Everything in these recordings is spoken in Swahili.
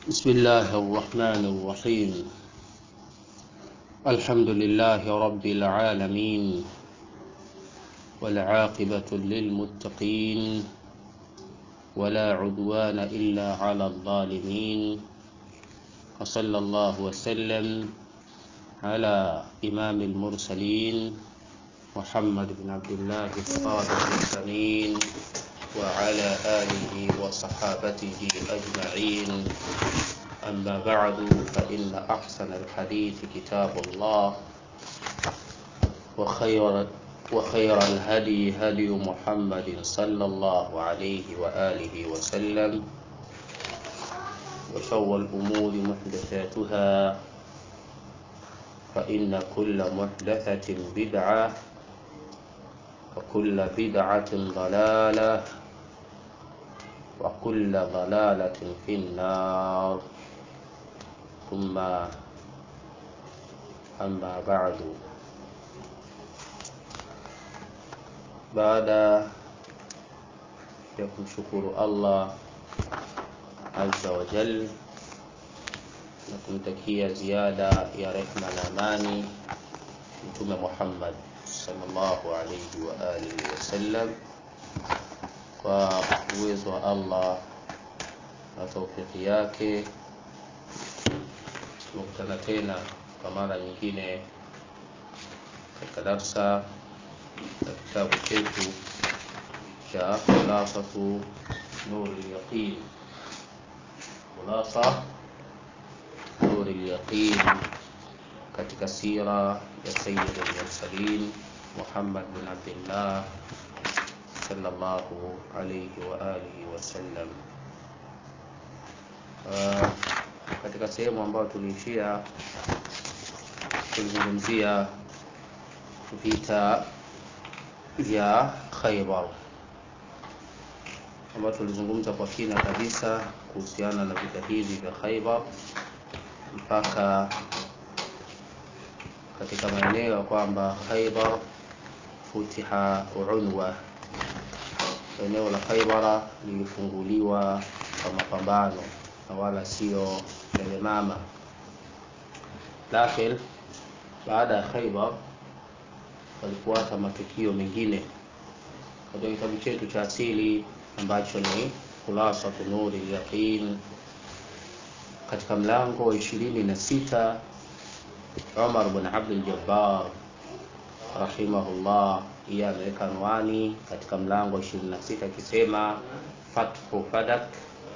بسم الله الرحمن الرحيم الحمد لله رب العالمين والعاقبة للمتقين ولا عدوان إلا على الظالمين وصلى الله وسلم على إمام المرسلين محمد بن عبد الله الصادق الأمين وعلى آله وصحابته أجمعين أما بعد فإن أحسن الحديث كتاب الله وخير وخير الهدي هدي محمد صلى الله عليه وآله وسلم وشر الأمور محدثاتها فإن كل محدثة بدعة وكل بدعة ضلالة وكل ضلالة في النار ثم أما بعد baada ya kumshukuru Allah azza wa jal na kumtakia ziada ya rehma na amani mtume Muhammad sallallahu alayhi wa alihi wasallam kwa uwezo wa Allah na taufiki yake tumekutana tena kwa mara nyingine katika darsa ya kitabu chetu cha khulasatu nuri yaqin khulasa nuri yaqin katika sira ya sayyid al-mursalin Muhammad bin Abdullah sallallahu alayhi wa alihi wasallam. Uh, katika sehemu ambayo tuliishia tulizungumzia vita vya Khaybar ambayo tulizungumza kwa kina kabisa kuhusiana na vita hivi vya Khaybar mpaka katika maeneo ya kwamba Khaybar futiha unwa, eneo la Khaybara lilifunguliwa kwa mapambano na wala sio lele mama. Lakini baada ya Khaybar walifuata matukio mengine katika kitabu chetu cha asili ambacho ni Khulasatu Nuri Yaqin, katika mlango wa ishirini na sita Umar bin Abdul Jabbar rahimahullah, yeye ameweka anwani katika mlango wa 26 akisema fathu Fadak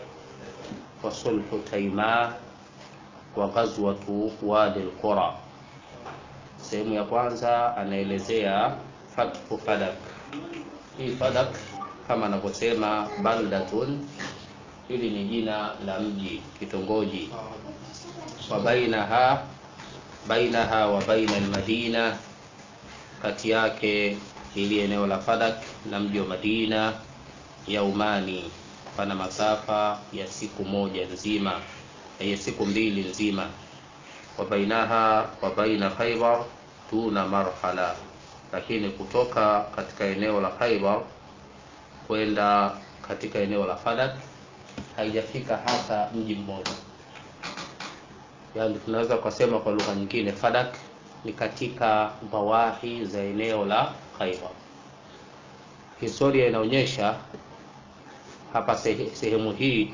wa sulhu Taima wa ghazwatu Wadi al-Qura. Sehemu ya kwanza anaelezea fathu Fadak. Hii Fadak kama anavyosema baldatun, hili ni jina la mji, kitongoji wa bainaha bainaha wa baina almadina, kati yake ili eneo la Fadak na mji wa Madina yaumani, pana masafa ya siku moja nzima, ya siku mbili nzima. Wa bainaha wa baina Khaybar tuna marhala, lakini kutoka katika eneo la Khaybar kwenda katika eneo la Fadak haijafika hata mji mmoja yani tunaweza kusema kwa lugha nyingine Fadak ni katika bawahi za eneo la Khaibar. Historia inaonyesha hapa sehemu hii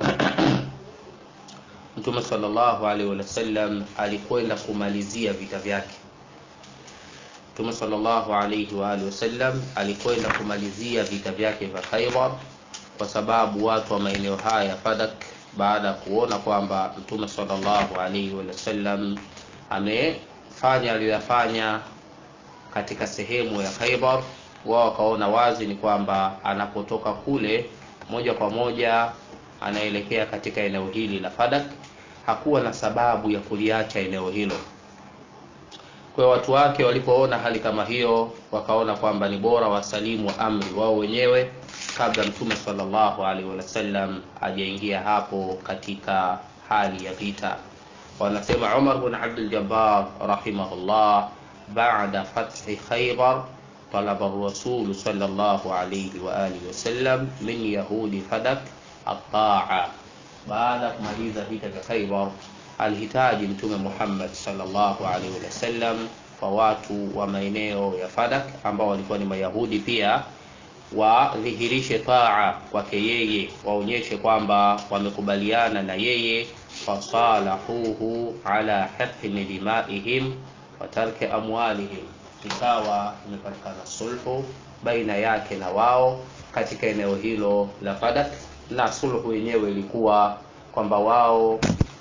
Mtume sallallahu alaihi wasallam alikwenda kumalizia vita vyake. Mtume sallallahu alaihi wa alihi wasallam alikwenda kumalizia vita vyake vya Khaibar kwa sababu watu wa maeneo haya Fadak baada ya kuona kwamba Mtume sallallahu alaihi wasallam amefanya aliyoyafanya katika sehemu ya Khaibar, wao wakaona wazi ni kwamba anapotoka kule moja kwa moja anaelekea katika eneo hili la Fadak. Hakuwa na sababu ya kuliacha eneo hilo. Kwa watu wake walipoona hali kama hiyo, wakaona kwamba ni bora wasalimu amri wao wenyewe kabla Mtume sallallahu alaihi wasallam ajaingia hapo katika hali ya vita. Wanasema Umar bin Abdul Jabbar rahimahullah, baada fathi Khaybar talaba ar-rasul sallallahu alayhi wa alihi wasallam min yahudi Fadak at-ta'a baada ya kumaliza vita vya Khaibar alihitaji Mtume Muhammad sallallahu alaihi wasallam kwa watu wa maeneo ya Fadak ambao walikuwa ni Mayahudi pia wadhihirishe taa kwake yeye, waonyeshe kwamba wamekubaliana na yeye. Fasalahuhu ala hiqni dimaihim wa tarki amwalihim, ikawa imepatikana sulhu baina yake na wao katika eneo hilo la Fadak, na sulhu yenyewe ilikuwa kwamba wao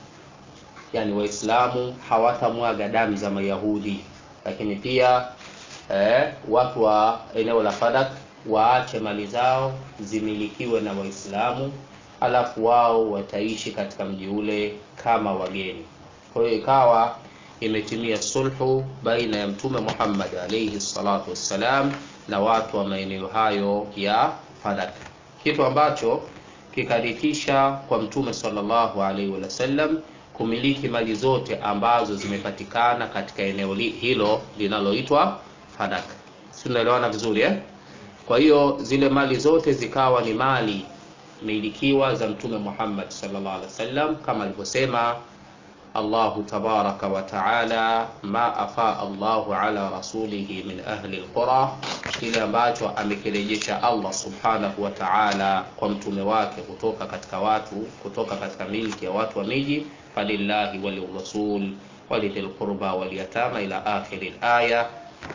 yani Waislamu hawatamwaga damu za Mayahudi, lakini pia eh, watu wa eneo la Fadak waache mali zao zimilikiwe na Waislamu, alafu wao wataishi katika mji ule kama wageni. Kwa hiyo ikawa imetimia sulhu baina ya Mtume Muhammad alayhi salatu wassalam na watu wa maeneo hayo ya Fadak, kitu ambacho kikarithisha kwa Mtume sallallahu alaihi wasallam kumiliki mali zote ambazo zimepatikana katika eneo hilo linaloitwa Fadak. Si tunaelewana vizuri eh? Kwa hiyo zile mali zote zikawa ni mali milikiwa za Mtume Muhammad sallallahu alaihi wasallam kama alivyosema Allahu tabaraka wa taala, ma afa Allahu ala rasulihi min ahli alqura, kile ambacho amekirejesha Allah subhanahu wa taala kwa mtume wake kutoka katika watu kutoka katika milki ya watu wa miji, falillahi walirasul walidhil qurba walyatama ila akhiri alaya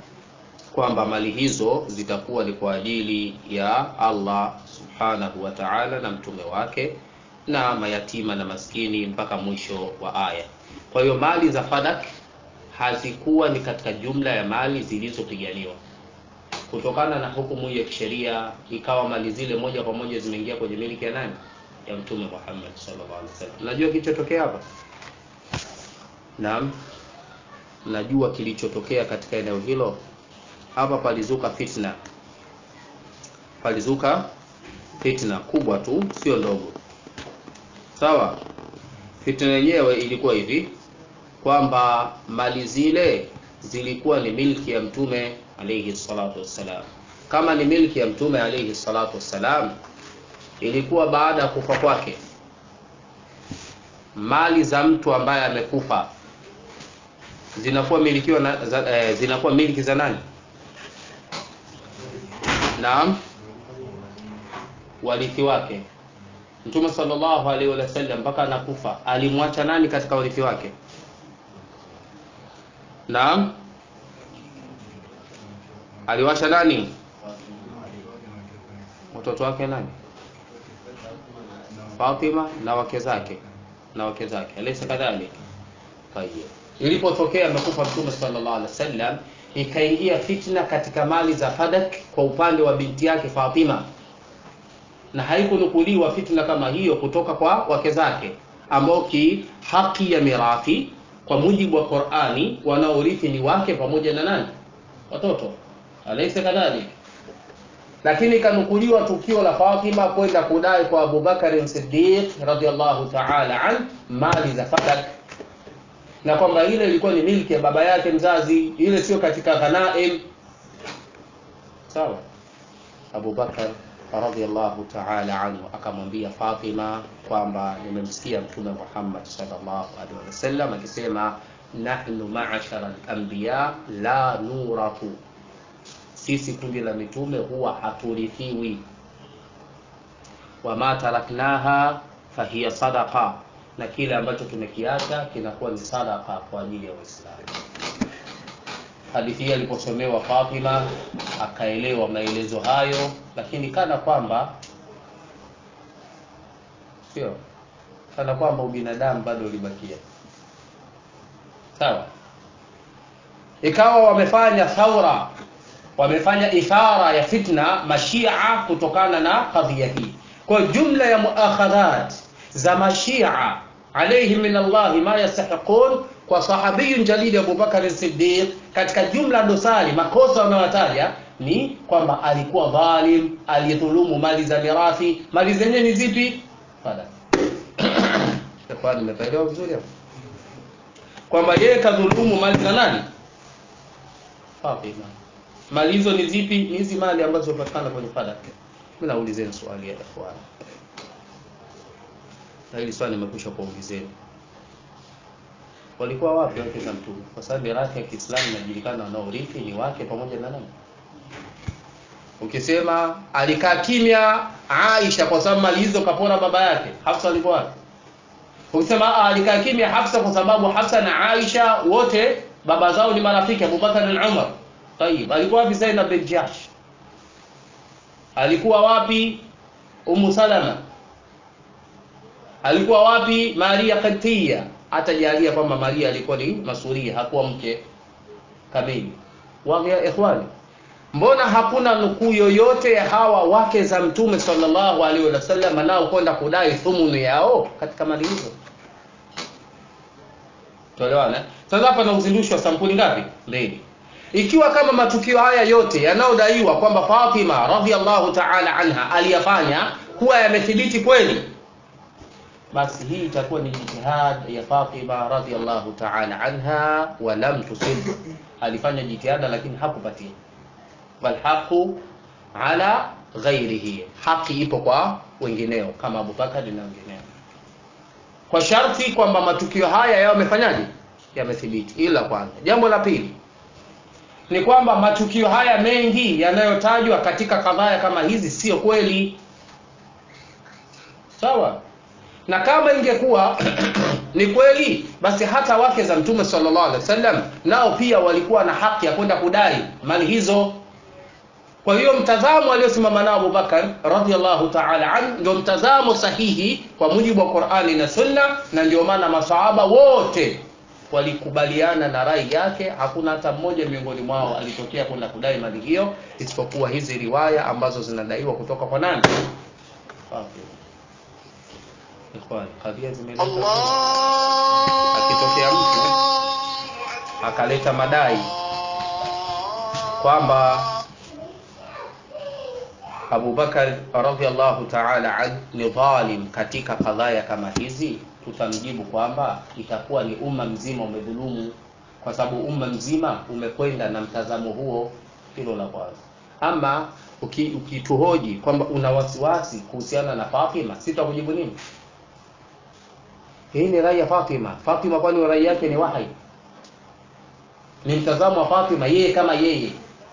kwamba mali hizo zitakuwa ni kwa ajili ya Allah subhanahu wa ta'ala na mtume wake na mayatima na maskini mpaka mwisho wa aya. Kwa hiyo mali za Fadak hazikuwa ni katika jumla ya mali zilizopiganiwa. Kutokana na hukumu ya kisheria, ikawa mali zile moja kwa moja zimeingia kwenye miliki ya nani? Ya Mtume Muhammad sallallahu alaihi wasallam. Najua kilichotokea hapa? Naam, najua kilichotokea katika eneo hilo hapa palizuka fitna, palizuka fitna kubwa tu, sio ndogo. Sawa, fitna yenyewe ilikuwa hivi kwamba mali zile zilikuwa ni milki ya mtume alayhi salatu wassalam. Kama ni milki ya mtume alayhi salatu wassalam, ilikuwa baada ya kufa kwake, mali za mtu ambaye amekufa zinakuwa milikiwa na, za, eh, zinakuwa milki za nani? Naam, warithi wake. Mtume sallallahu alaihi wasallam mpaka anakufa alimwacha nani katika warithi wake? Naam, aliwacha nani? Watoto wake nani? Fatima na wake zake na wake zake, alaysa kadhalik? Tayeb, ilipotokea amekufa Mtume sallallahu alaihi wasallam ikaingia fitna katika mali za Fadak kwa upande wa binti yake Fatima, na haikunukuliwa fitna kama hiyo kutoka kwa wake zake, ambao ki haki ya mirathi kwa mujibu wa Qur'ani wanaorithi ni wake pamoja na nani? Watoto, alaysa kadhalik? Lakini ikanukuliwa tukio la Fatima kwenda kudai kwa Abubakar Siddiq radhiallahu ta'ala an mali za Fadak na kwamba ile ilikuwa ni milki ya baba yake mzazi, ile sio katika ghanaim. Sawa. Abu Bakar radhiallahu ta'ala anhu akamwambia Fatima kwamba nimemsikia Mtume Muhammad sallallahu alaihi wasallam akisema, nahnu ma'ashara al-anbiya la nurathu, sisi kundi la mitume huwa haturithiwi. Wama taraknaha fahiya sadaqa na kile ambacho tumekiacha kinakuwa ni sadaka kwa ajili ya Waislamu. Hadithi hii aliposomewa Fatima akaelewa maelezo hayo, lakini kana kwamba sio kana kwamba ubinadamu bado ulibakia. Sawa, ikawa wamefanya thaura, wamefanya ithara ya fitna mashia kutokana na kadhia hii. Kwa jumla ya muakhadhat za mashia alayhim min Allah ma yastahiqun kwa sahabiyun jalili Abu Bakar Siddiq, katika jumla dosari makosa wanayowataja ni kwamba alikuwa dhalim, alidhulumu mali za mirathi. Mali zenyewe ni zipi? Fadha kwa nimeelewa vizuri hapo kwamba yeye kadhulumu mali za nani? Fatima. Mali hizo ni zipi? Ni hizi mali ambazo zinapatikana kwenye fadha. Mimi naulizeni swali ya ikhwan na hili swali nimekwisha kuongezeni walikuwa wapi wake za mtume kwa sababu mirathi ya Kiislamu inajulikana wanaorithi ni wake pamoja na nani ukisema alikaa kimya Aisha kwa sababu mali hizo kapona baba yake Hafsa alikuwa wapi ukisema alikaa kimya Hafsa kwa sababu Hafsa na Aisha wote baba zao ni marafiki Abubakar na Umar Tayib alikuwa wapi Zainab bin Jahsh alikuwa wapi Ummu Salama alikuwa wapi Maria Qibtiyya hatajalia kwamba Maria alikuwa ni masuria hakuwa mke kamili wazi ya ikhwani mbona hakuna nukuu yoyote ya hawa wake za mtume sallallahu alaihi wasallam nao kwenda kudai thumunu yao katika mali hizo tuelewana sasa hapa na uzindushi wa sampuli ngapi mbili ikiwa kama matukio haya yote yanayodaiwa kwamba Fatima radhiallahu ta'ala anha aliyafanya kuwa yamethibiti kweli basi hii itakuwa ni jitihad ya Fatima radhiallahu ta'ala anha wa lam tusib alifanya jitihada lakini hakupatia bal haqu ala ghairihi haki ipo kwa wengineo kama Abubakar na wengineo kwa sharti kwamba matukio haya yao yamefanyaje yamethibiti ila kwanza jambo la pili ni kwamba matukio haya mengi yanayotajwa katika kadhaya kama hizi sio kweli sawa na kama ingekuwa ni kweli basi hata wake za mtume sallallahu alaihi wasallam nao pia walikuwa na haki ya kwenda kudai mali hizo kwa hiyo mtazamo aliosimama nao Abubakar radhiallahu ta'ala an ndio mtazamo sahihi kwa mujibu wa Qur'ani na Sunna na ndio maana masahaba wote walikubaliana na rai yake hakuna hata mmoja miongoni mwao alitokea kwenda kudai mali hiyo isipokuwa hizi riwaya ambazo zinadaiwa kutoka kwa nani Ikhwan, kadhia zimeleta akitokea mtu akaleta madai kwamba Abu Bakar radhiallahu ta'ala an ni dhalim katika kadhaya kama hizi, tutamjibu kwamba itakuwa ni umma mzima umedhulumu, kwa sababu umma mzima umekwenda na mtazamo huo. Hilo la kwanza. Ama ukituhoji uki kwamba una wasiwasi kuhusiana na Fatima, sitakujibu nini? Hii ni rai ya Fatima. Fatima kwani rai yake ni wahi? Ni mtazamo wa Fatima yeye kama yeye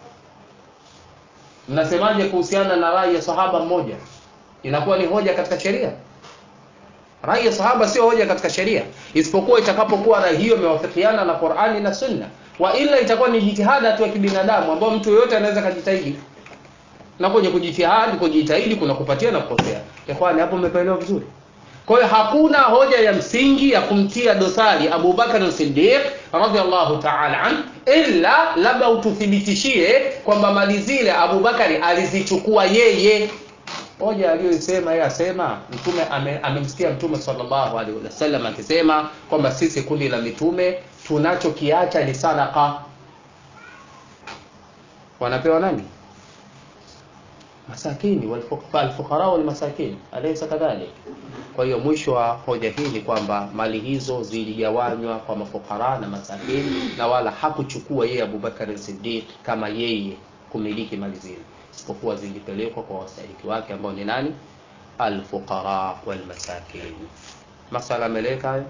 mnasemaje kuhusiana na rai ya sahaba mmoja inakuwa ni hoja katika sheria rai ya sahaba sio hoja katika sheria isipokuwa itakapokuwa rai hiyo imewafikiana na Qur'ani na Sunna wa ila itakuwa ni jitihada tu ya kibinadamu ambayo mtu yoyote anaweza kujitahidi na kwenye kujitihadi kujitahidi kuna kupatia na kukosea ikhwani hapo umepaelewa vizuri kwa hiyo hakuna hoja ya msingi ya kumtia dosari Abu Bakar Siddiq radhiallahu ta'ala an illa labda ututhibitishie kwamba mali zile Abu Bakari alizichukua yeye. Hoja aliyoisema yeye asema mtume amemsikia ame mtume sallallahu alaihi wasallam akisema kwamba sisi kundi la mitume tunachokiacha ni sadaka. Wanapewa nani? Masakini walfuqara wal masakin, alaysa kadhalik? Kwa hiyo mwisho wa hoja hii ni kwamba mali hizo ziligawanywa kwa mafukara na masakini, na wala hakuchukua yeye Abubakar Siddiq kama yeye kumiliki mali zile, isipokuwa zilipelekwa kwa wastahiki wake ambao ni nani? Alfuqara wal masakin. Masala ameleka hayo.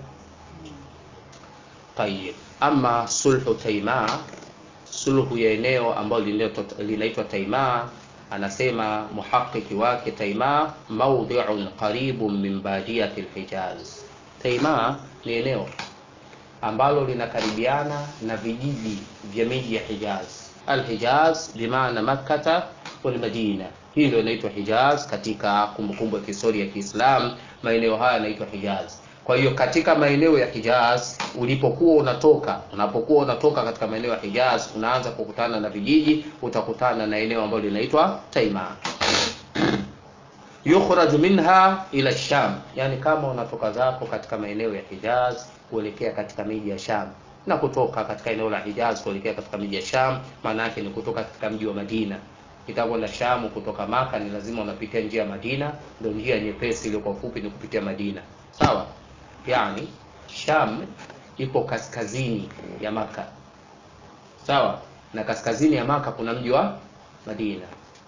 Tayib, ama sulhu Taima, sulhu ya eneo ambalo linaitwa Taima anasema muhaqiki wake Taima mawdhi'un qaribun min badiyati al-Hijaz. Taima ni eneo ambalo linakaribiana na vijiji vya miji ya Hijaz. Al-Hijaz bimaana Makkah wal Madina. Hii ndio inaitwa Hijaz katika kumbukumbu ya kihistoria ya Kiislamu, maeneo haya yanaitwa Hijaz. Kwa hiyo katika maeneo ya Hijaz ulipokuwa unatoka, unapokuwa unatoka katika maeneo ya Hijaz, unaanza kukutana na vijiji, utakutana na eneo ambalo linaitwa Taima. Yukhraj minha ila Sham, yani kama unatoka zako katika maeneo ya Hijaz kuelekea katika miji ya Sham na kutoka katika eneo la Hijaz kuelekea katika miji ya Sham, maana yake ni kutoka katika mji wa Madina itakwenda Sham kutoka Maka ni lazima unapitia njia ya Madina, ndio njia nyepesi iliyo kwa ufupi ni kupitia Madina. Sawa? Yani Sham ipo kaskazini ya Maka. Sawa? Na kaskazini ya Maka kuna mji wa Madina.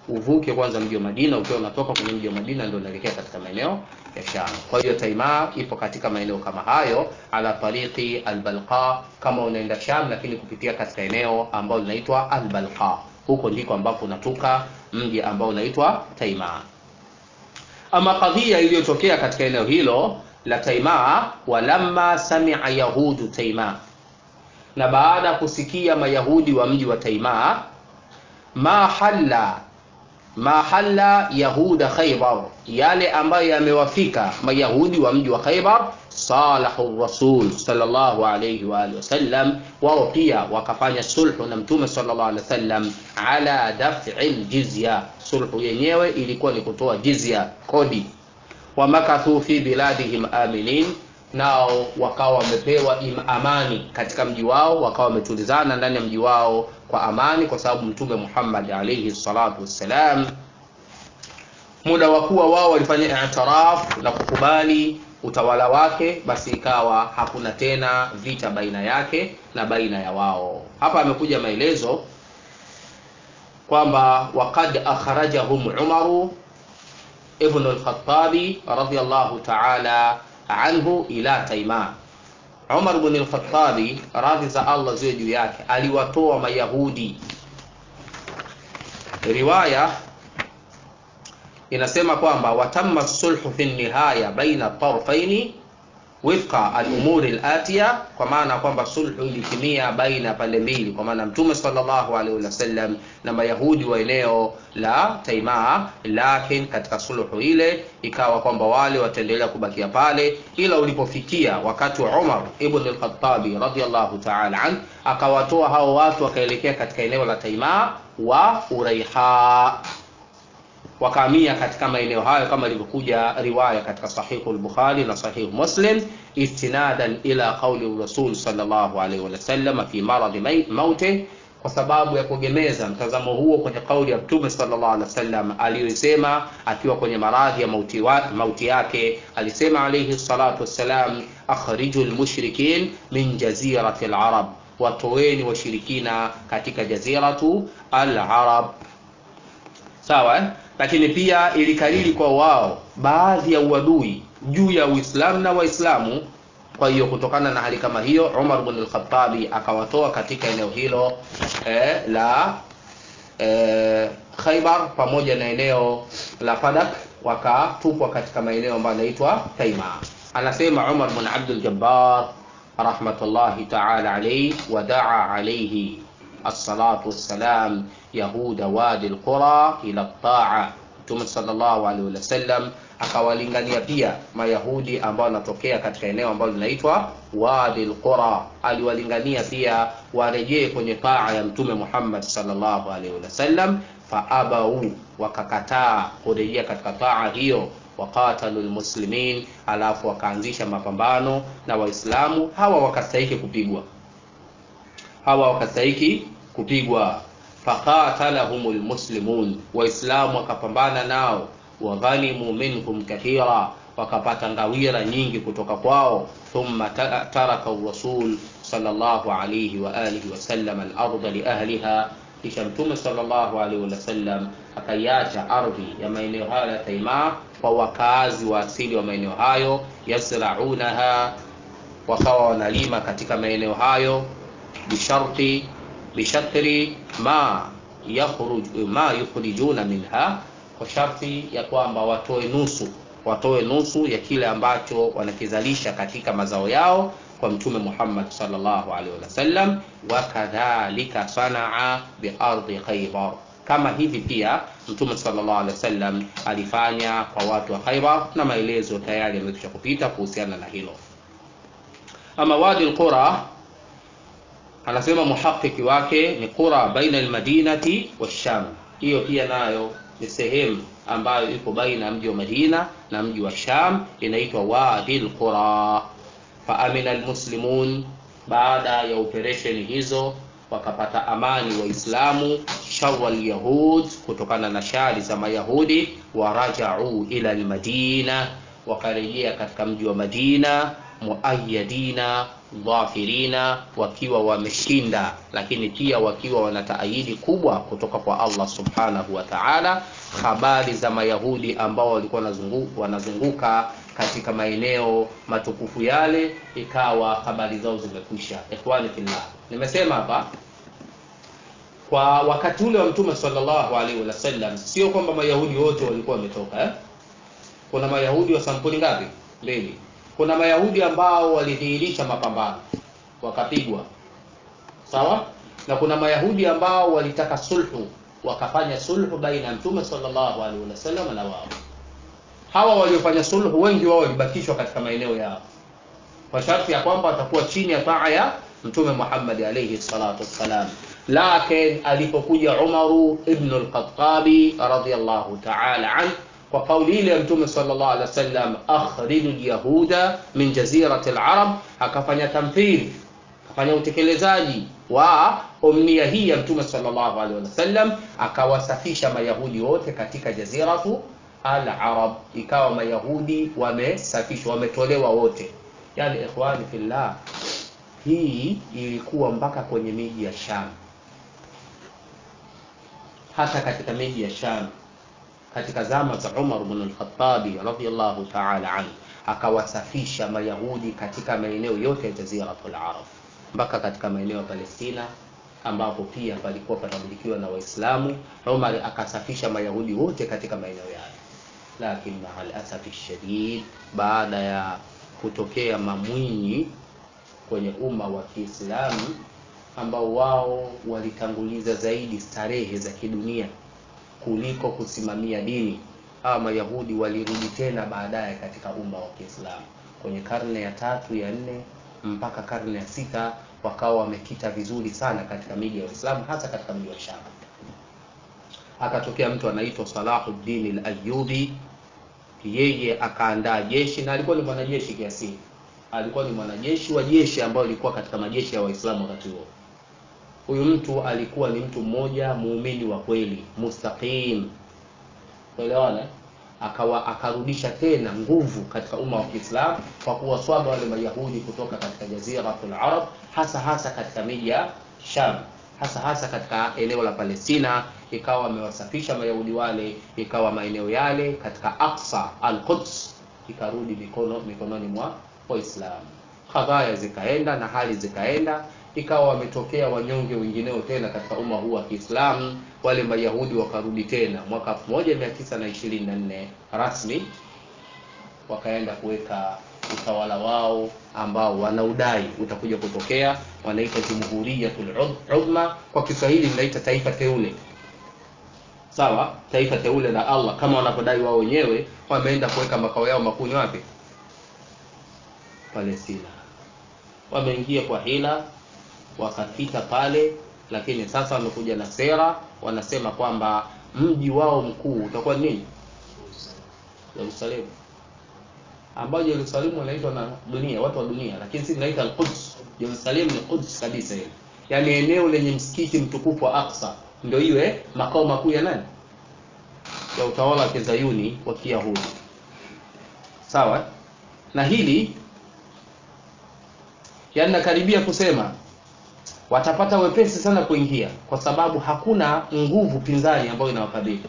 uvuke kwanza mji wa Madina. Ukiwa unatoka kwenye mji wa Madina ndio unaelekea katika maeneo ya Sham. Kwa hiyo Taima ipo katika maeneo kama hayo, ala tariqi albalqa, kama unaenda Sham, lakini kupitia katika eneo ambalo linaitwa albalqa. Huko ndiko ambapo unatoka mji ambao unaitwa Taima. Ama kadhia iliyotokea katika eneo hilo la Taima, walamma samia yahudu Taima, na baada ya kusikia mayahudi wa mji wa Taima, ma halla ma halla yahuda Khaybar, yale ambayo yamewafika mayahudi wa mji wa Khaybar, salahu rasul sallallahu alayhi wa alihi wasallam, wao pia wakafanya sulhu na mtume sallallahu alayhi wasallam ala daf'i jizya. Sulhu yenyewe ilikuwa ni kutoa jizya, kodi. Wamakathu fi biladihim aminin, nao wakawa wamepewa amani katika mji wao, wakawa wametulizana ndani ya mji wao kwa amani, kwa sababu mtume Muhammad alayhi salatu wassalam, muda wa kuwa wao walifanya i'tiraf na kukubali utawala wake, basi ikawa hakuna tena vita baina yake na baina ya wao. Hapa amekuja maelezo kwamba waqad akhrajahum Umaru ibn al-Khattabi radiyallahu ta'ala anhu ila Taima. Umar ibn al-Khattabi radhi za Allah ziwe juu yake aliwatoa Mayahudi. Riwaya inasema kwamba watamma sulhu fi nihaya baina tarfaini wifqa al-umuri al-atiya, kwa maana kwamba sulhu ilitimia baina pande mbili, kwa maana Mtume sallallahu alaihi wasallam na Mayahudi wa eneo la Taimaa. Lakini katika sulhu ile ikawa kwamba wale wataendelea kubakia pale, ila ulipofikia wakati wa Umar ibn al-Khattabi radhiyallahu ta'ala an, akawatoa hao watu wakaelekea katika eneo la Taimaa wa Uraiha wakahamia katika maeneo hayo kama ilivyokuja riwaya katika sahihu al-Bukhari na sahihu Muslim, istinadan ila qauli Rasul sallallahu alaihi wasallam fi maradhi mauti, kwa sababu ya kuegemeza mtazamo huo kwenye kauli ya Mtume sallallahu alaihi wasallam aliyoisema akiwa kwenye maradhi ya mauti, wa, mauti yake. Alisema alaihi salatu wassalam, akhriju lmushrikin min jazirati al-arab, watoweni washirikina katika jaziratu al-arab. Sawa eh? Lakini pia ilikariri kwa wao baadhi ya uadui juu ya Uislamu na Waislamu. Kwa hiyo kutokana na hali kama hiyo, Umar ibn al-Khattabi akawatoa katika eneo hilo eh, la eh, Khaybar pamoja na eneo la Fadak, wakatupwa katika maeneo ambayo yanaitwa Taima. Anasema Umar ibn Abdul Jabbar rahmatullahi ta'ala alayhi, wadaa alayhi as-salatu wassalam yahuda wadi alqura ila taa. Mtume sallallahu alaihi wasallam akawalingania pia mayahudi ambao wanatokea katika eneo ambalo linaitwa wadi alqura, aliwalingania pia warejee kwenye taa ya Mtume Muhammad sallallahu alaihi wasallam. Faabau, wakakataa kurejea katika taa hiyo. Waqatalu almuslimin, alafu wakaanzisha mapambano na Waislamu. Hawa wakastahiki kupigwa, hawa wakastahiki kupigwa faqatalahum lmuslimun, Waislamu wakapambana nao. Waghanimu minhum kathira, wakapata ngawira nyingi kutoka kwao. Thumma taraka rasul sallallahu alayhi wa alihi wasallam al-ardha li ahliha, kisha Mtume sallallahu alayhi wasallam akaiacha ardhi ya maeneo hayo ya Taima kwa wakaazi wa asili wa maeneo hayo. Yasraunaha, wakawa wanalima katika maeneo hayo bisharti bishatri ma yakhruj ma yukhrijuna minha, kwa sharti ya kwamba watoe nusu, watoe nusu ya kile ambacho wanakizalisha katika mazao yao kwa Mtume Muhammad sallallahu alaihi wasallam. Wa kadhalika sanaa bi ardi Khaybar, kama hivi pia Mtume sallallahu alaihi wasallam alifanya kwa watu wa Khaybar, na maelezo tayari yamekwisha kupita kuhusiana na hilo. Ama wadi al-Qura anasema muhakiki wake ni qura baina almadinati washam. Hiyo pia nayo ni sehemu ambayo iko baina ya mji wa Madina na mji wa Sham, inaitwa wadi alqura. Fa amina almuslimun, baada ya operesheni hizo wakapata amani Waislamu sharra alyahud, kutokana na shari za Mayahudi. Warajau ila almadina, wakarejea katika mji wa Madina. muayadina dhafirina, wakiwa wameshinda, lakini pia wakiwa wana taayidi kubwa kutoka kwa Allah subhanahu wa ta'ala. Habari za Mayahudi ambao walikuwa wanazunguka, wanazunguka katika maeneo matukufu yale, ikawa habari zao zimekwisha. Ikhwani fillah, nimesema hapa kwa wakati ule wa Mtume sallallahu alaihi wasallam, sio kwamba Mayahudi wote walikuwa wametoka eh? Kuna Mayahudi wa sampuli ngapi? Mbili. Kuna Mayahudi ambao walidhihirisha mapambano wakapigwa, sawa, na kuna Mayahudi ambao walitaka sulhu, wakafanya sulhu baina ya Mtume sallallahu alaihi wasallam na wao. Hawa waliofanya sulhu, wengi wao walibakishwa katika maeneo yao kwa sharti ya kwamba watakuwa chini ya taa ya Mtume Muhammad alayhi salatu wassalam. Lakin alipokuja Umaru ibn al-Khattabi radhiyallahu ta'ala an kwa kauli ile ya Mtume sallallahu alaihi wasallam, akhriju yahuda min jazirati al-arab, akafanya tamthili, akafanya utekelezaji wa umnia hii ya Mtume sallallahu alaihi wasallam, akawasafisha mayahudi wote katika jaziratu al-arab, ikawa mayahudi wamesafishwa, wametolewa wote. Yani ikhwani fillah, hii ilikuwa mpaka kwenye miji ya Sham, hata katika miji ya Sham katika zama za Umar ibn al-Khattab radhiyallahu ta'ala anhu, akawasafisha mayahudi katika maeneo yote ya jaziratul arab, mpaka katika maeneo ya Palestina ambapo pia palikuwa panamilikiwa na Waislamu. Umar akasafisha mayahudi wote katika maeneo yale, lakini maal asafi shadid, baada ya kutokea mamwinyi kwenye umma wa Kiislamu ambao wao walitanguliza zaidi starehe za kidunia kuliko kusimamia dini. Hawa Mayahudi walirudi tena baadaye katika umma wa Kiislamu kwenye karne ya tatu ya nne mpaka karne ya sita, wakawa wamekita vizuri sana katika miji ya Uislamu, hasa katika mji wa Sham. Akatokea mtu anaitwa Salahuddin al-Ayyubi, yeye akaandaa jeshi na alikuwa ni mwanajeshi kiasili, alikuwa ni mwanajeshi wa jeshi ambayo ilikuwa katika majeshi ya Waislamu wakati huo. Huyu mtu alikuwa ni mtu mmoja muumini wa kweli mustaqim, kuelewana, akawa akarudisha tena nguvu katika umma wa Kiislamu kwa kuwaswaba wale Mayahudi kutoka katika jaziratul arab, hasa hasa katika miji ya Sham, hasa hasa katika eneo la Palestina, ikawa amewasafisha Mayahudi wale, ikawa maeneo yale katika Aqsa al-Quds ikarudi mikono mikononi mwa Waislamu. Kadhaya zikaenda na hali zikaenda ikawa wametokea wanyonge wengineo tena katika umma huu wa Kiislamu. Wale Mayahudi wakarudi tena mwaka 1924 rasmi, wakaenda kuweka utawala wao ambao wanaudai utakuja kutokea, wanaita Jumhuriyatul Udma, kwa Kiswahili mnaita taifa teule. Sawa, taifa teule la Allah kama wanavyodai wao wenyewe. Wameenda kuweka makao yao makuu wapi? Palestina. Wameingia kwa hila wakapita pale, lakini sasa wamekuja na sera, wanasema kwamba mji wao mkuu utakuwa nini? Yerusalemu, ambayo Yerusalemu wanaitwa na dunia, watu wa dunia, lakini sisi tunaita al-Quds. Yerusalemu ni Quds kabisa, ile yaani eneo lenye msikiti mtukufu wa Aqsa, ndio iwe makao makuu ya nani? Ya utawala wa kizayuni wa Kiyahudi. Sawa, na hili yaani nakaribia kusema watapata wepesi sana kuingia, kwa sababu hakuna nguvu pinzani ambayo inawakabili.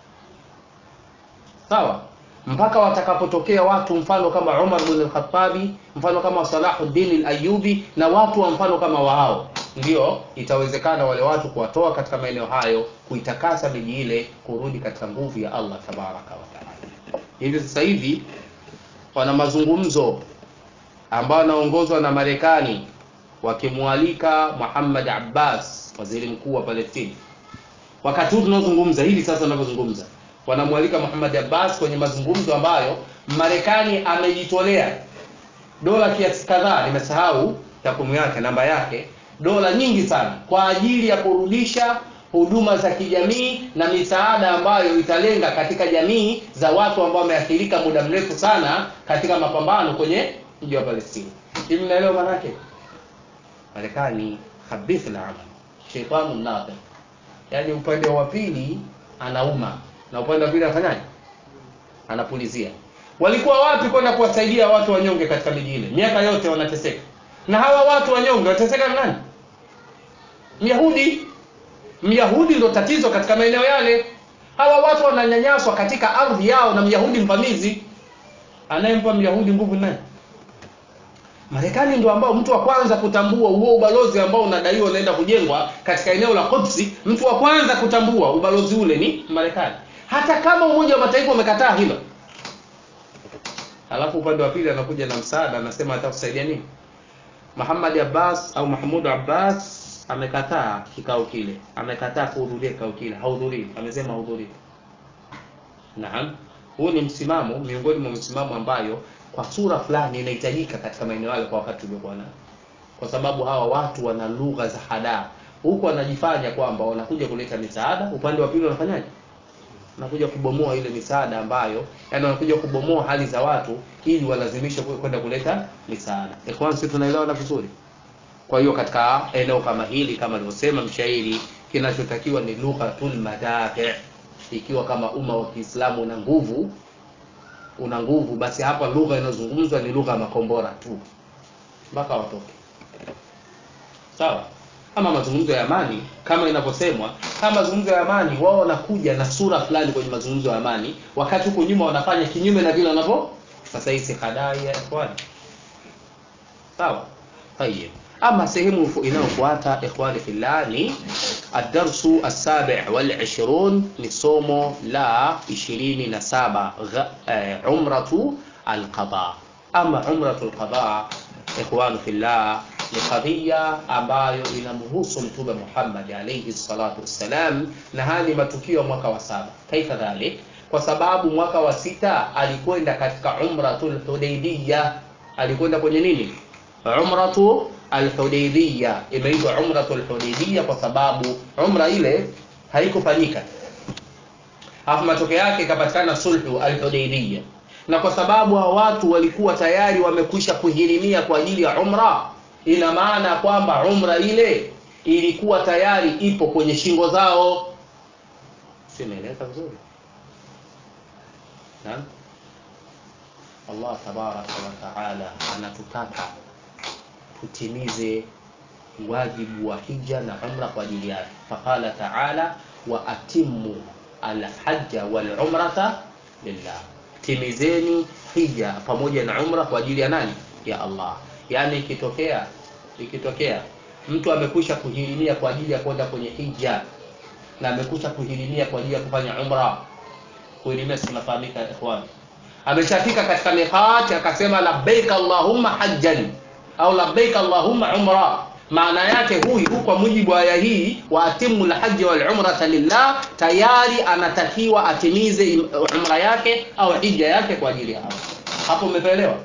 Sawa, mpaka watakapotokea watu mfano kama Umar bin al-Khattabi, mfano kama Salahuddin al-Ayyubi na watu wa mfano kama wao, ndio itawezekana wale watu kuwatoa katika maeneo hayo, kuitakasa miji ile, kurudi katika nguvu ya Allah tabaraka wa taala. Hivi sasa hivi wana mazungumzo ambayo yanaongozwa na Marekani wakimwalika Muhammad Abbas, waziri mkuu wa Palestina. Wakati huu tunaozungumza hivi sasa, tunavyozungumza, wanamwalika Muhammad Abbas kwenye mazungumzo ambayo Marekani amejitolea dola kiasi kadhaa, nimesahau takwimu yake, namba yake, dola nyingi sana kwa ajili ya kurudisha huduma za kijamii na misaada ambayo italenga katika jamii za watu ambao wameathirika muda mrefu sana katika mapambano kwenye mji wa Palestina. Hivi mnaelewa maana yake? Marekani khabith al-amal shaytanu nafiq, yaani upande wa pili anauma na upande wa pili anafanyaje? Anapulizia. walikuwa wapi kwenda kuwasaidia watu wanyonge katika miji ile miaka yote wanateseka na hawa watu wanyonge wanateseka na nani myahudi myahudi ndo tatizo katika maeneo yale hawa watu wananyanyaswa katika ardhi yao na myahudi mvamizi anayempa myahudi nguvu nani marekani ndio ambao mtu wa kwanza kutambua huo ubalozi ambao unadaiwa unaenda kujengwa katika eneo la Quds mtu wa kwanza kutambua ubalozi ule ni marekani hata kama umoja wa mataifa umekataa hilo alafu upande wa pili anakuja na msaada anasema atakusaidia nini Muhammad Abbas au Mahmud Abbas amekataa kikao kile amekataa kuhudhuria kikao kile hahudhurii amesema hahudhurii naam huu ni msimamo miongoni mwa msimamo ambayo kwa sura fulani inahitajika katika maeneo yale kwa wakati uliokuwa nao kwa sababu hawa watu wana lugha za hadaa huku wanajifanya kwamba wanakuja kuleta misaada upande wa pili wanafanyaje wanakuja kubomoa ile misaada ambayo yani wanakuja kubomoa hali za watu ili walazimishe kwenda kuleta misaada ikhwan sisi tunaelewana vizuri kwa hiyo katika eneo kama hili kama alivyosema mshairi kinachotakiwa ni lughatul madafi ikiwa kama umma wa Kiislamu una nguvu una nguvu basi hapa lugha inayozungumzwa ni lugha ya makombora tu mpaka watoke sawa ama mazungumzo ya amani kama inavyosemwa kama mazungumzo ya amani wao wanakuja na sura fulani kwenye mazungumzo ya amani wakati huko nyuma wanafanya kinyume na vile wanavyo sasa hii si hadai ya ikhwani sawa tayeb ama sehemu inayofuata ikhwani fillah ni الدرس السابع والعشرون نصومو لا عشرين نسابة عمرة القضاء أما عمرة القضاء إخوان في الله ni kadhia ambayo inamhusu mtume Muhammad alayhi salatu wassalam na haya ni matukio mwaka wa saba kaifa dhalik kwa sababu mwaka wa sita alikwenda katika umratul hudaybiyah alikwenda kwenye nini umratu alhudaybiyah imeitwa umratul hudaybiyah kwa sababu umra ile haikufanyika alafu matokeo yake ikapatikana sulhu alhudaybiyah na kwa sababu hao watu walikuwa tayari wamekwisha kuhirimia kwa ajili ya umra ina maana kwamba umra ile ilikuwa tayari ipo kwenye shingo zao simeeleka vizuri naam Allah tabaraka wa taala anatutaka tutimize wajibu wa hija na umra kwa ajili yake faqala taala wa atimmu alhajja wal umrata lillah timizeni hija pamoja na umra kwa ajili ya nani ya Allah yani ikitokea ikitokea mtu amekwisha kuhirimia kwa ajili ya kwenda kwenye hija na amekwisha kuhirimia kwa ajili ya kufanya umra kuhirimia sinafahamika ikhwan ameshafika katika miqat akasema labbaik allahumma hajjan au labbaik allahumma umra maana yake huyu kwa mujibu wa aya hii wa atimu lhaji wal umrata lillah tayari anatakiwa atimize umra yake au hija yake kwa ajili ya hapo hapo umeelewa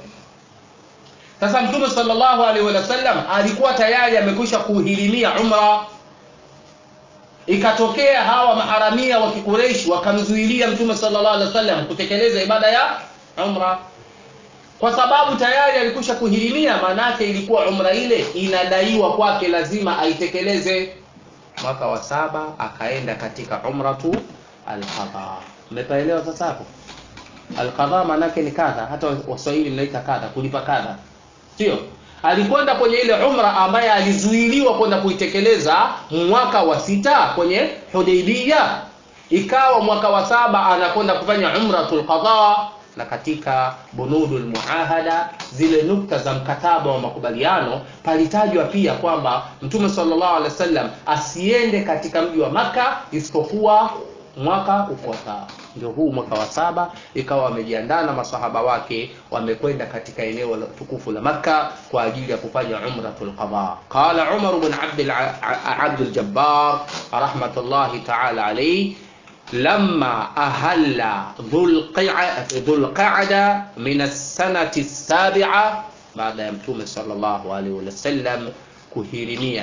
sasa mtume sallallahu alaihi wasallam alikuwa tayari amekwisha kuhirimia umra ikatokea hawa maharamia wa kikureishi wakamzuilia mtume sallallahu alaihi wasallam kutekeleza ibada ya umra kwa sababu tayari alikwisha kuhirimia maanake ilikuwa umra ile inadaiwa kwake lazima aitekeleze mwaka wa saba akaenda katika umratu alqadha umepaelewa sasa hapo alqadha maanake ni kadha hata waswahili mnaita kadha kulipa kadha sio alikwenda kwenye ile umra ambaye alizuiliwa kwenda kuitekeleza mwaka wa sita kwenye hudaibia ikawa mwaka wa saba anakwenda kufanya umratul qadha na katika bunudul muahada zile nukta za mkataba wa makubaliano palitajwa pia kwamba mtume sallallahu alaihi wasallam asiende katika mji wa maka isipokuwa mwaka ufuatao ndio huu mwaka wa saba ikawa wamejiandaa na masahaba wake wamekwenda katika eneo la tukufu la makka kwa ajili ya kufanya umratul qadha qala umar ibn abd abd al-jabbar rahmatullahi ta'ala alayhi لما أهل ذو القعدة من السنة السابعة بعد يمتوم صلى الله عليه وسلم kuhirimia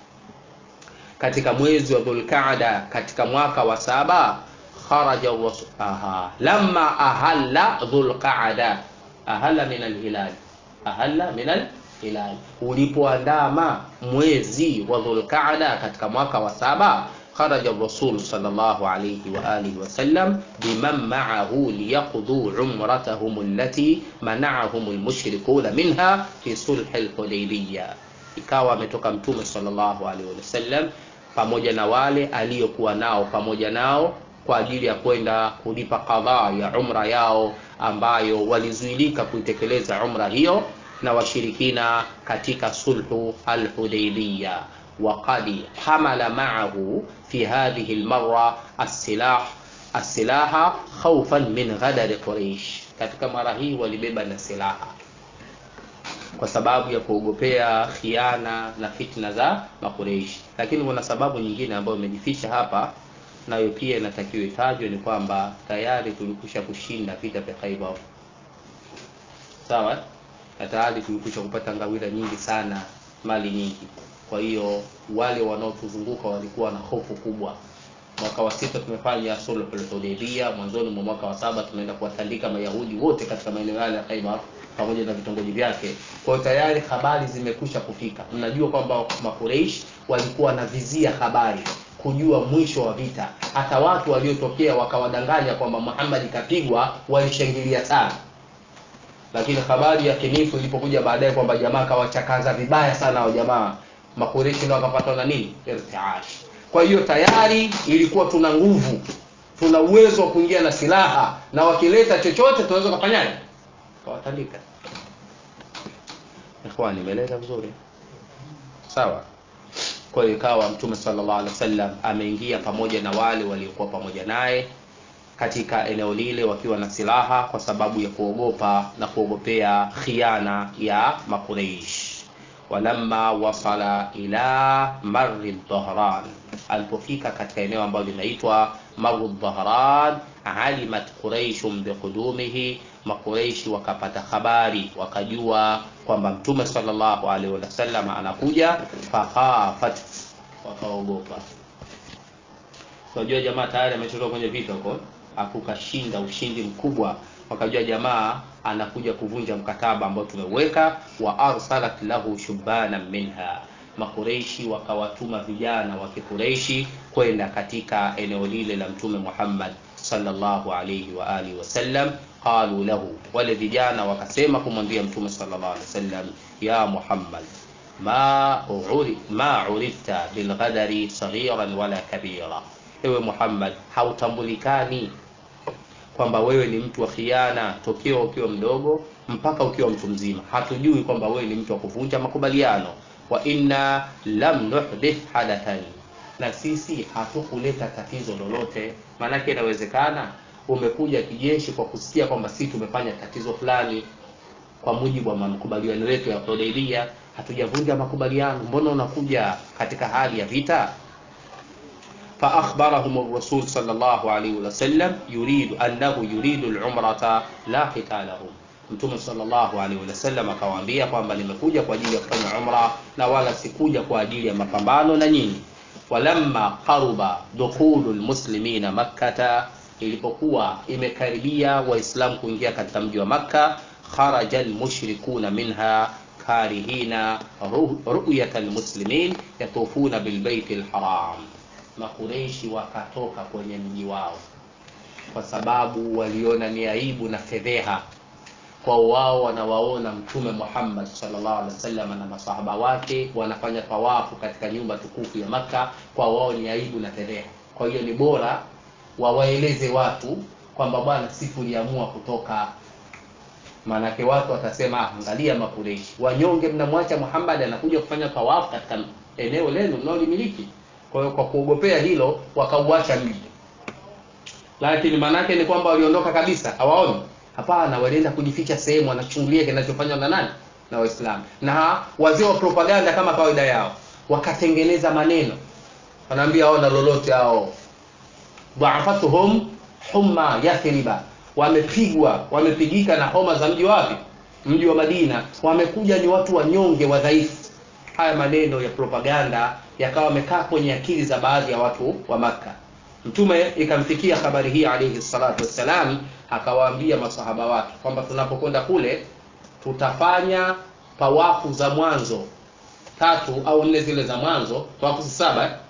katika mwezi wa dhulqaada katika mwaka wa saba kharaja aha lamma ahalla dhulqaada ahalla min alhilal ahalla min alhilal ulipoandama mwezi wa dhulqaada katika mwaka wa saba خرج الرسول صلى الله عليه وآله وسلم بمن معه ليقضوا عمرتهم التي منعهم المشركون منها في صلح الحديبية ikawa ametoka mtume sallallahu alaihi wasallam pamoja na wale aliyokuwa nao pamoja nao kwa ajili ya kwenda kulipa kadhaa ya umra yao ambayo walizuilika kuitekeleza umra hiyo na washirikina katika sulhu alhudaibiya وقد حمل معه في هذه المرة السلاح السلاح خوفا من غدر قريش katika mara hii walibeba na silaha kwa sababu ya kuogopea khiana na fitna za makureishi lakini kuna sababu nyingine ambayo imejificha hapa nayo pia inatakiwa itajwe ni kwamba tayari tulikusha kushinda vita vya khaibar sawa na tayari tulikusha kupata ngawira nyingi sana mali nyingi kwa hiyo wale wanaotuzunguka walikuwa na hofu kubwa mwaka wa sita tumefanya sulhul hudaybia mwanzoni mwa mwaka wa saba tunaenda kuwatandika mayahudi wote katika maeneo yale ya khaibar pamoja na vitongoji vyake kwa hiyo tayari habari zimekusha kufika mnajua kwamba makureish walikuwa wanavizia habari kujua mwisho wa vita hata watu waliotokea wakawadanganya kwamba muhammad kapigwa walishangilia sana lakini habari ya kinifu ilipokuja baadaye kwamba jamaa kawachakaza vibaya sana wa jamaa makureshi ndio wakapatwa na nini irtiash kwa hiyo tayari ilikuwa tuna nguvu tuna uwezo wa kuingia na silaha na wakileta chochote tunaweza kufanyaje kawatandika ikhwani nimeeleza vizuri sawa kwa hiyo ikawa mtume sallallahu alaihi wasallam ameingia pamoja na wale waliokuwa pamoja naye katika eneo lile wakiwa na silaha kwa sababu ya kuogopa na kuogopea khiana ya makureish walamma wasala ila marri dhahran alipofika katika eneo ambalo linaitwa maru dhahran alimat quraishun biqudumihi makureishi wakapata habari wakajua kwamba mtume sallallahu alaihi wasallam anakuja fakhafat wakaogopa unajua jamaa tayari ametoka kwenye vita huko akukashinda ushindi mkubwa wakajua jamaa anakuja kuvunja mkataba ambao tumeweka wa arsalat lahu shubana minha makureishi wakawatuma vijana wa kikureishi kwenda katika eneo lile la mtume muhammad sallallahu alayhi wa alihi wasallam qalu lahu wale vijana wakasema kumwambia mtume sallallahu alayhi wasallam ya muhammad ma uri, ma urifta bilghadari saghiran wala kabira ewe muhammad hautambulikani kwamba wewe ni mtu wa khiana tokea ukiwa mdogo mpaka ukiwa mtu mzima hatujui kwamba wewe ni mtu wa kuvunja makubaliano wa inna lam nuhdith hadathan na sisi hatukuleta tatizo lolote maanake inawezekana umekuja kijeshi kwa kusikia kwamba sisi tumefanya tatizo fulani kwa mujibu wa makubaliano yetu ya Hudaybiyah hatujavunja makubaliano mbona unakuja katika hali ya vita فأخبرهم الرسول صلى الله عليه وسلم يريد أنه يريد العمرة لا قتالهم mtume sallallahu alaihi wasallam akawaambia kwamba nimekuja kwa ajili ya kufanya umra na wala sikuja kwa ajili ya mapambano na nyinyi walamma qaruba dukhulu lmuslimina makkata ilipokuwa imekaribia waislamu kuingia katika mji wa makka kharaja almushrikuna minha karihina ruyata almuslimin yatufuna bilbaiti lharam makureishi wakatoka kwenye mji wao kwa sababu waliona ni aibu na fedheha kwa wao wanawaona mtume Muhammad sallallahu alaihi wasallam na masahaba wake wanafanya tawafu katika nyumba tukufu ya Makka, kwa wao ni aibu na fedheha. Kwa hiyo ni bora wawaeleze watu kwamba bwana, si tuliamua kutoka. Maanake watu watasema ah, angalia Makureishi wanyonge, mnamwacha Muhammad anakuja kufanya tawafu katika eneo lenu mnaolimiliki. Kwa hiyo kwa kuogopea hilo wakauacha mji, lakini maanake ni kwamba waliondoka kabisa, hawaoni Hapana, walienda kujificha sehemu, wanachungulia kinachofanywa na nani? Na Waislamu. Na wazee wa propaganda kama kawaida yao wakatengeneza maneno, wanaambia hawana lolote hao, dhaafatuhum humma yathriba, wamepigwa wamepigika na homa za mji wapi? Mji wa Madina. Wamekuja ni watu wanyonge, wadhaifu. Haya maneno ya propaganda yakawa wamekaa kwenye akili za baadhi ya watu wa Makka. Mtume ikamfikia habari hii alayhi salatu wassalam, akawaambia masahaba wake kwamba tunapokwenda kule tutafanya tawafu za mwanzo tatu au nne zile za mwanzo, tawafu saba,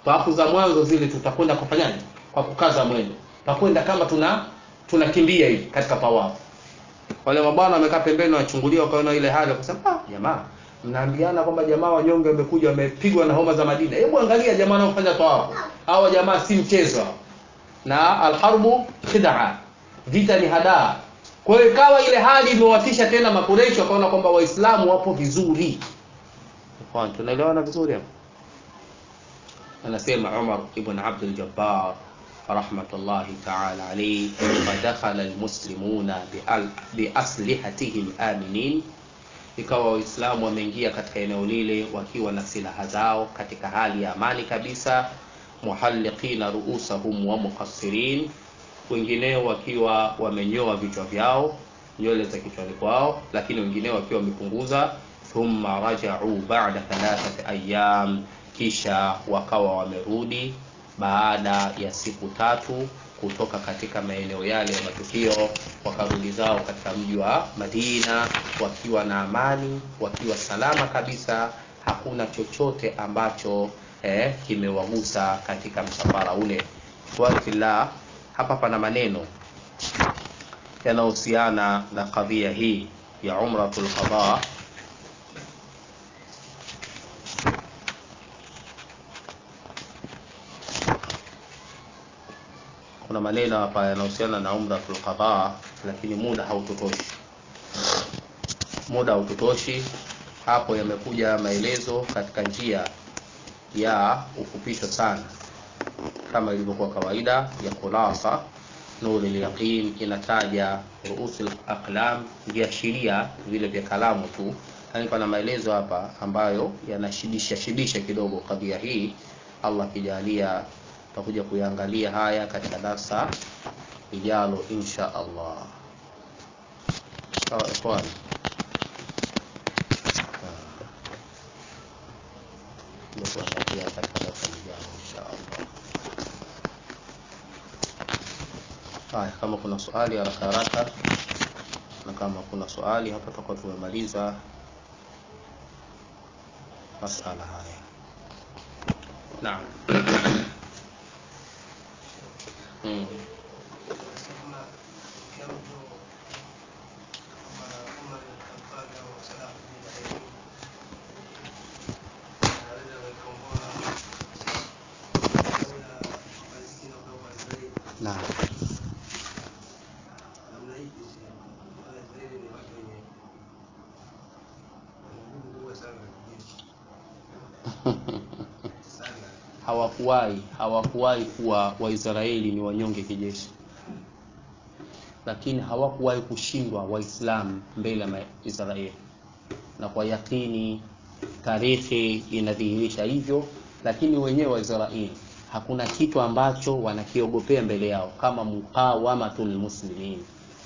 tawafu za mwanzo zile tutakwenda kufanyaje kwa kukaza mwendo tutakwenda kama tuna tunakimbia hivi katika tawafu wale mabwana wamekaa pembeni wanachungulia wakaona ile hali wakasema ah jamaa mnaambiana kwamba jamaa wanyonge wamekuja wamepigwa na homa za Madina hebu angalia jamaa wanaofanya tawafu hawa jamaa si mchezo na alharbu khid'a vita ni hadaa kwa hiyo ikawa ile hali imewatisha tena makureshi wakaona kwamba waislamu wapo vizuri Ikhwan, tunaelewana vizuri hapo anasema Umar ibn Abdul Jabbar rahmatullahi ta'ala alayhi fadakhala almuslimuna biaslihatihim aminin ikawa waislamu wameingia katika eneo lile wakiwa na silaha zao katika hali ya amani kabisa muhalliqina ruusahum wa muqassirin wengineo wakiwa wamenyoa vichwa vyao nywele za kichwani kwao lakini wengineo wakiwa wamepunguza thumma raja'u ba'da thalathati ayyam kisha wakawa wamerudi baada ya siku tatu kutoka katika maeneo yale ya matukio wakarudi zao katika mji wa Madina wakiwa na amani wakiwa salama kabisa hakuna chochote ambacho eh, kimewagusa katika msafara ule fillah hapa pana maneno yanayohusiana na kadhia hii ya umratul qada kuna maneno hapa yanahusiana na umratul qada lakini muda hautotoshi muda hautotoshi hapo yamekuja maelezo katika njia ya ufupisho sana kama ilivyokuwa kawaida ya khulasa nuri yaqin inataja ruusul aqlam viashiria vile vya kalamu tu yani pana maelezo hapa ambayo yanashibisha shibisha kidogo kadhia hii Allah kijalia tutakuja kuyaangalia haya katika darsa lijalo insha Allah sawa ikhwan ndio kuangalia katika darsa lijalo insha Allah haya kama kuna swali haraka haraka na kama kuna swali hapa tutakuwa tumemaliza masala haya naam mm. naam hawakuwahi hawakuwahi kuwa waisraeli ni wanyonge kijeshi lakini hawakuwahi kushindwa waislamu mbele ya israeli na kwa yakini tarehe inadhihirisha hivyo lakini wenyewe waisraeli hakuna kitu ambacho wanakiogopea mbele yao kama muqawamatul muslimin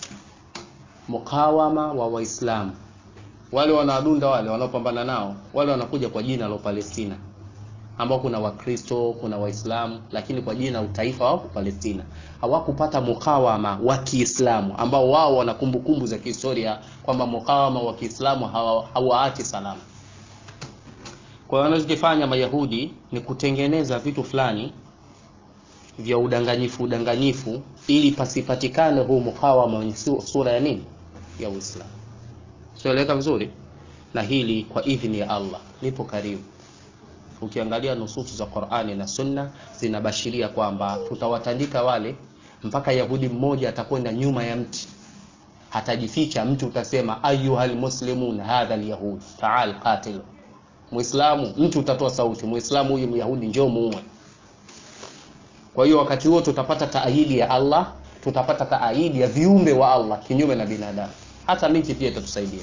mukawama wa waislamu wale wanaadunda wale wanaopambana nao wale wanakuja kwa jina la Palestina ambao kuna wakristo kuna waislamu lakini kwa jina utaifa wa Palestina hawakupata mukawama wa Kiislamu ambao wao wana kumbukumbu za kihistoria kwamba mukawama wa Kiislamu hawaachi salama kwa hiyo wanachokifanya Mayahudi ni kutengeneza vitu fulani vya udanganyifu udanganyifu ili pasipatikane huu mukawama wenye sura ya nini ya Uislamu sieleweka vizuri na hili kwa idhini ya Allah nipo karibu ukiangalia nususu za Qur'ani na Sunna zinabashiria kwamba tutawatandika wale mpaka Yahudi mmoja atakwenda nyuma ya mti hatajificha mtu utasema ayuhal muslimun hadha alyahud ta'al qatil Muislamu mtu utatoa sauti Muislamu huyu Myahudi njoo muue kwa hiyo wakati huo tutapata taahidi ya Allah tutapata taahidi ya viumbe wa Allah kinyume na binadamu hata miti pia itatusaidia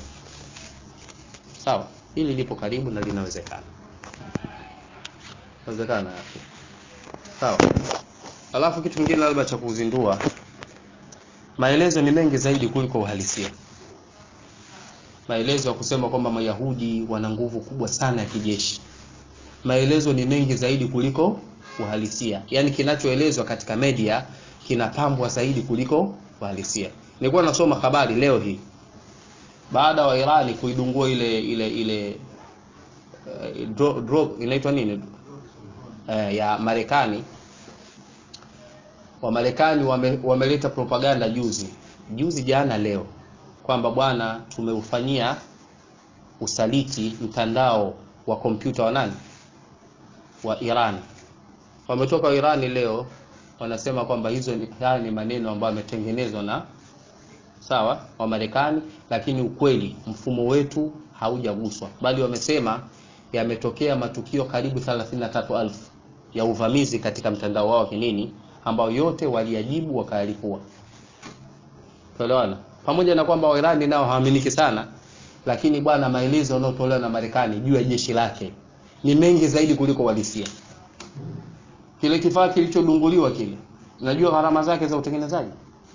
sawa hili lipo karibu na linawezekana inawezekana sawa alafu kitu kingine labda cha kuzindua maelezo ni mengi zaidi kuliko uhalisia maelezo ya kusema kwamba mayahudi wana nguvu kubwa sana ya kijeshi maelezo ni mengi zaidi kuliko uhalisia yaani kinachoelezwa katika media kinapambwa zaidi kuliko uhalisia nilikuwa nasoma habari leo hii baada wa Irani kuidungua ile ile ile uh, drop, drop inaitwa nini eh, ya Marekani Wamarekani wame, wameleta propaganda juzi juzi jana leo kwamba bwana tumeufanyia usaliti mtandao wa kompyuta wa nani wa Iran. Wametoka Irani leo wanasema kwamba hizo ni, haya ni maneno ambayo yametengenezwa na sawa wa Marekani, lakini ukweli mfumo wetu haujaguswa, bali wamesema yametokea matukio karibu 33,000 ya uvamizi katika mtandao wao wa kinini ambao yote waliajibu wakayalipua. Tuelewana? Pamoja na kwamba Wairani nao hawaaminiki sana, lakini bwana, maelezo yanayotolewa na Marekani juu ya jeshi lake ni mengi zaidi kuliko walisia. Kile kifaa kilichodunguliwa kile, unajua gharama zake za utengenezaji?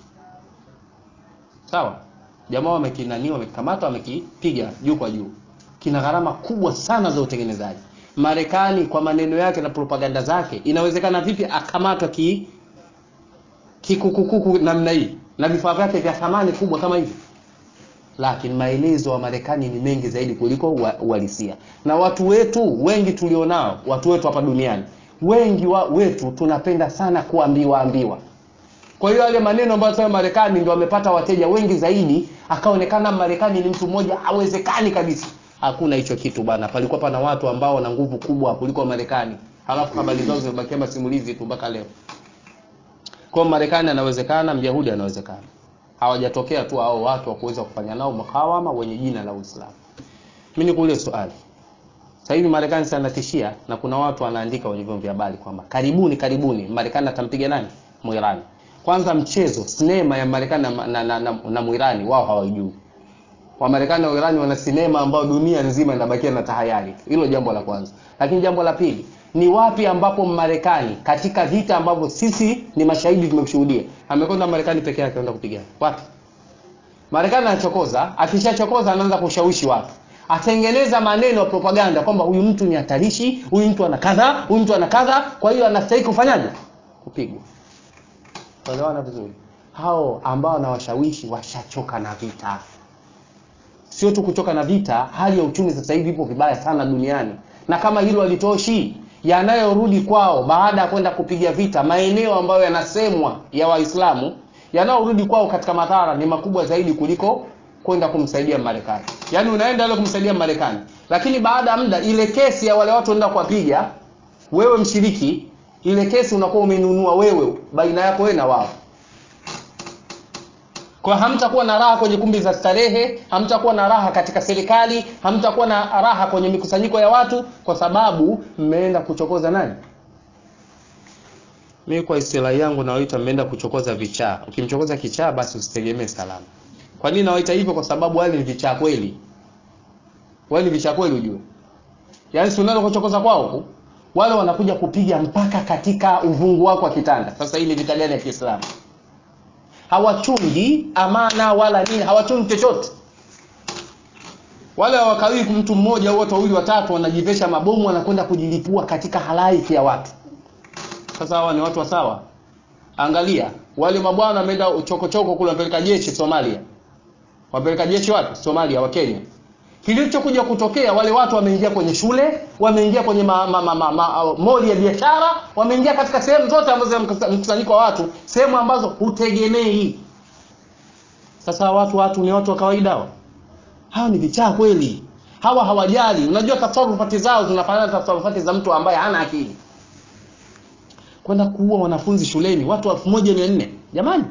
Sawa? Jamaa wamekinania, wamekikamata, wamekipiga juu kwa juu. Kina gharama kubwa sana za utengenezaji. Marekani kwa maneno yake na propaganda zake, inawezekana vipi akamatwa ki kikukukuku namna hii na vifaa vyake vya thamani kubwa kama hivi? Lakini maelezo wa Marekani ni mengi zaidi kuliko uhalisia. Na watu wetu wengi tulionao, watu wetu hapa duniani, wengi wa wetu tunapenda sana kuambiwa ambiwa. Kwa hiyo yale maneno ambayo sasa Marekani ndio wamepata wateja wengi zaidi, akaonekana Marekani ni mtu mmoja hawezekani kabisa. Hakuna hicho kitu bana. Palikuwa pana watu ambao wana nguvu kubwa kuliko Marekani, halafu habari zao zimebakia masimulizi tu mpaka leo. Kwa Marekani anawezekana, Myahudi anawezekana. Hawajatokea tu hao watu wa kuweza kufanya nao mkawama wenye jina la Uislamu. Mimi nikuulize swali. Sasa hivi Marekani sana tishia na kuna watu wanaandika kwenye vyombo vya habari kwamba karibuni karibuni Marekani atampiga nani? Muirani. Kwanza mchezo sinema ya Marekani na, na, na, na, na Muirani wao hawajui. Wamarekani na Wairani wana sinema ambayo dunia nzima inabakia na tahayari. Hilo jambo la kwanza. Lakini jambo la pili, ni wapi ambapo Marekani katika vita ambavyo sisi ni mashahidi tumeshuhudia, amekwenda Marekani peke yake kwenda kupigana? Wapi? Marekani anachokoza, akishachokoza anaanza kushawishi watu. Atengeneza maneno ya propaganda kwamba huyu mtu ni hatarishi, huyu mtu ana kadha, huyu mtu ana kadha, kwa hiyo anastahili kufanyaje? Kupigwa. Tuelewana vizuri. Hao ambao wanawashawishi washachoka na vita sio tu kuchoka na vita, hali ya uchumi sasa hivi ipo vibaya sana duniani, na kama hilo halitoshi, yanayorudi kwao baada ya kwenda kupiga vita maeneo ambayo yanasemwa ya Waislamu, yanayorudi kwao katika madhara ni makubwa zaidi kuliko kwenda kumsaidia Marekani. Yaani unaenda ile kumsaidia Marekani, lakini baada ya muda ile kesi ya wale watu wanaenda kuwapiga, wewe mshiriki, ile kesi unakuwa umeinunua wewe baina yako wewe na wao kwa hamtakuwa na raha kwenye kumbi za starehe, hamtakuwa na raha katika serikali, hamtakuwa na raha kwenye mikusanyiko ya watu, kwa sababu mmeenda kuchokoza nani? Mimi kwa istilahi yangu nawaita mmeenda kuchokoza vichaa. Ukimchokoza kichaa, basi usitegemee salama. Kwa nini nawaita hivyo? Kwa sababu wale ni vichaa kweli, wale ni vichaa kweli, ujue. Yaani si unaenda kuchokoza kwao huku, wale wanakuja kupiga mpaka katika uvungu wako wa kitanda. Sasa hii ni vita gani ya Kiislamu? hawachungi amana wala nini, hawachungi chochote. Wale hawakawii mtu mmoja au watu wawili watatu wanajivesha mabomu wanakwenda kujilipua katika halaiki ya watu. Sasa hawa ni watu wa sawa? Angalia wale mabwana wameenda chokochoko kule, wapeleka jeshi Somalia, wapeleka jeshi wapi? Somalia, wa Kenya. Kilichokuja kutokea, wale watu wameingia kwenye shule, wameingia kwenye ma, ma, ma, ma, ma, moli ya biashara, wameingia katika sehemu zote ambazo mkusanyiko wa watu, sehemu ambazo hutegemei. Sasa watu watu ni watu wa kawaida hao? Hao ni vichaa kweli. Hawa hawajali. Unajua tasarufati zao zinafanana na tasarufati za mtu ambaye hana akili. Kwenda kuua wanafunzi shuleni, watu 1400 jamani.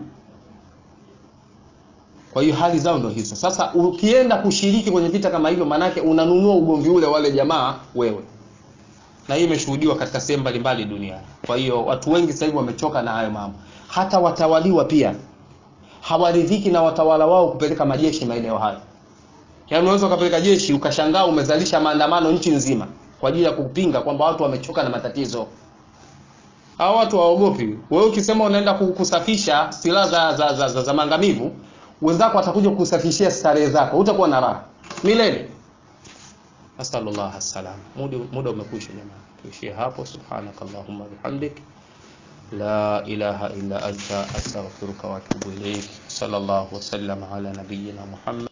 Kwa hiyo hali zao ndio hizo. Sasa ukienda kushiriki kwenye vita kama hivyo, manake unanunua ugomvi ule wale jamaa wewe, na hii imeshuhudiwa katika sehemu mbalimbali duniani. Kwa hiyo watu wengi sasa hivi wamechoka na hayo mambo. Hata watawaliwa pia hawaridhiki na watawala wao kupeleka majeshi maeneo hayo. Yaani unaweza ukapeleka jeshi ukashangaa umezalisha maandamano nchi nzima kwa ajili ya kupinga kwamba watu wamechoka na matatizo. Hao watu hawaogopi. Wewe ukisema unaenda kusafisha silaha za, za, za, za, za maangamivu wenzako watakuja kusafishia starehe zako, utakuwa na raha milele. Asallallahu salam. Muda muda umekwisha jamani, tuishie hapo. Subhanakallahumma bihamdik la ilaha illa anta astaghfiruka wa atubu ilaik. Sallallahu wasallam ala nabiyyina Muhammad